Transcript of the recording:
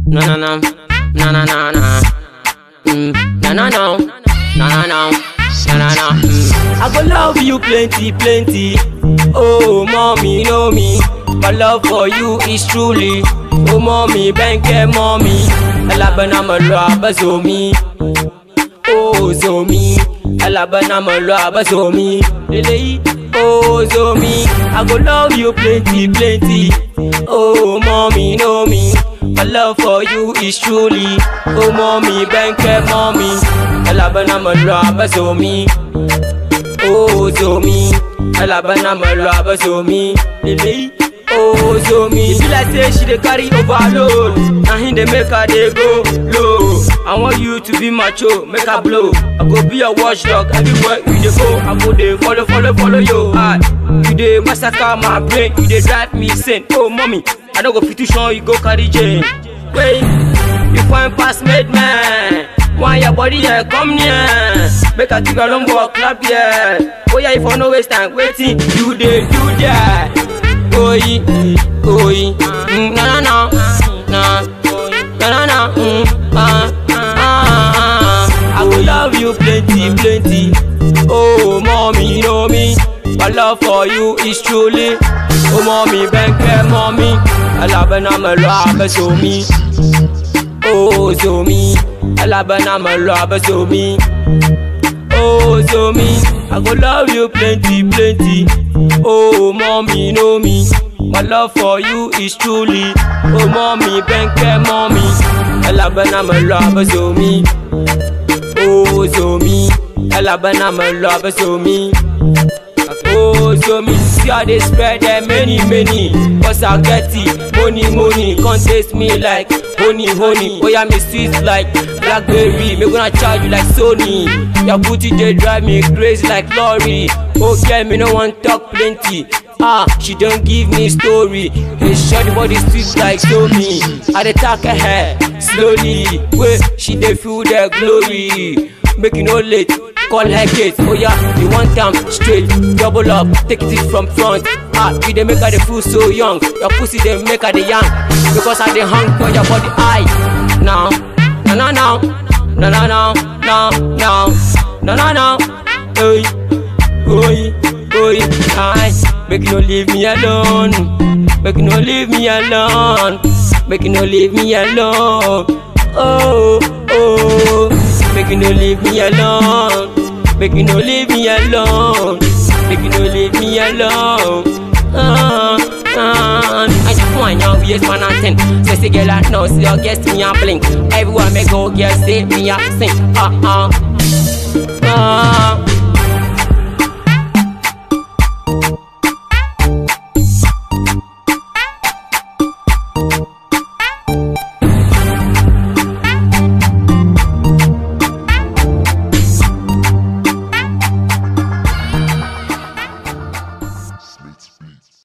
No, no, no. No, no, no, no. Mm. No, no, no. No, no, no. No, no, no. Mm. I go love you plenty, plenty. Oh, mommy, know me. My love for you is truly. Oh, mommy, banke, mommy. Alabana, my love, zomi. Oh, zomi. Alabana, my love, zomi. Lele, oh, zomi. I go love you plenty, plenty. Oh, mommy, know me. My love for you is truly. Oh, mommy, banke, mommy. Alabana, my love, zomi. Oh, zomi. Alabana, my love, zomi. Lele, oh, zomi. She like say she dey carry overload. Na him dey make her dey go low. I want you to be macho, make her blow. I go be your watchdog everywhere you dey go. I go dey follow, follow, follow your heart. You dey massacre my brain, you dey drive me insane. Oh, mommy, I no go fit to show you go carry chain. Wait, you find pass made man. Why your body here come near? Make a give a long walk clap here. Oh yeah, if I no waste time waiting, you dey do that. Oi, oi, mm, na na na, na, na na na, mm, ah, ah, ah. I go love you plenty, plenty. Oh, mommy, you know me. My love for you is truly. Oh, mommy, bank mommy. I love and I'm a love, so me. Oh, so me. I love and I'm a love, so me. Oh, so me. I go love you plenty, plenty. Oh, mommy, know me. My love for you is truly. Oh, mommy, bank mommy. I love and I'm a love, so me. Oh, so me. I love and I'm a love, so me. Oh, so me see how they spread them many, many. Cause I get it, money, money. Can't taste me like honey, honey. Oh, yeah, me sweet like blackberry. Me gonna charge you like Sony. Your booty they drive me crazy like lorry. Oh, girl, me no want talk plenty. Ah, she don't give me story. Hey, short body sweet like so me. I dey talk her slowly. Wait, she dey feel the glory. Make you no late. Call her Kate, oh yeah, you want them straight, double up, take it from front. Ah, you dey make her dey feel so young, your pussy dey make her dey young, because I dey hung for your body eye. Now, no no no, no no no, no no, no no no, hey, oi, oi, aye, make you no leave me alone, make you no leave me alone, make you no leave me alone, oh oh. Make you no leave me alone. Make you no leave me alone. Make you no leave me alone. Ah, ah. I just want young years man and ten. Sexy girl I know, see your guest me a blink. Everywhere me go, girl say me a sing. Ah ah. Ah.